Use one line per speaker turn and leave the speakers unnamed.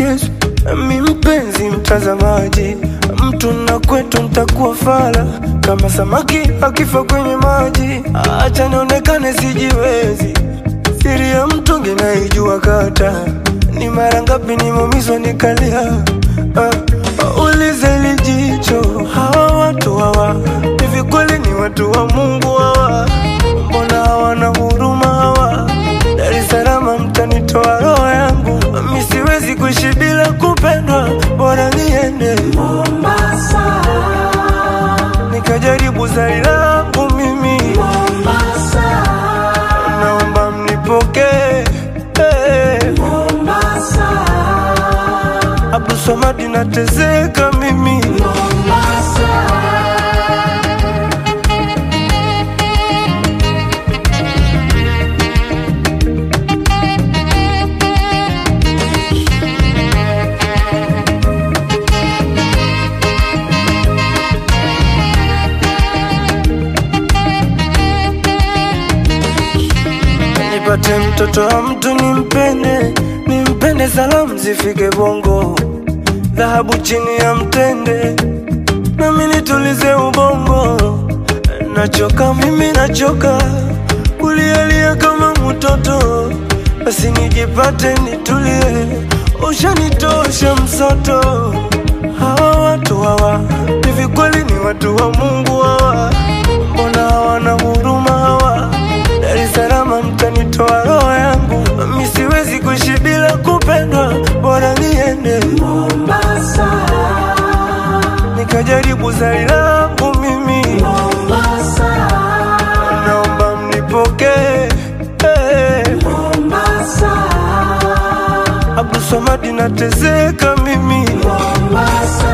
kesho. Mi mpenzi mtazamaji, mtu na kwetu ntakuwa fala kama samaki akifa kwenye maji. Acha nionekane sijiwezi, siri ya mtungi naijua kata ni mara ngapi nimeumizwa nikalia. Uh, ulize lijicho, hawa watu hawa hivi kweli ni watu wa Mungu hawa? Mbona hawana huruma hawa? Dar es Salaam mtanitoa roho yangu, mi siwezi kuishi bila kupendwa, bora niende
Mombasa,
nikajaribu zari langu mimi,
Mombasa,
naomba mnipokee hey.
Mombasa,
Abdul Samad nateseka mimi
Mombasa.
nipate mtoto wa mtu nimpende, nimpende, salamu zifike Bongo, dhahabu chini ya mtende, nami nitulize ubongo. Nachoka mimi, nachoka kulialia kama mtoto, basi nijipate nitulie, ushanitosha msoto. Hawa watu hawa hivi kweli ni watu wa Mungu hawa? Mbona hawana huruma hawa? Dar es Salaam mtanitoa roho yangu, mi siwezi kuishi bila kupendwa, bora niende
Mombasa,
nikajaribu zari langu mimi,
Mombasa,
naomba mnipokee hey.
Mombasa,
Abdul Samad nateseka mimi
Mombasa.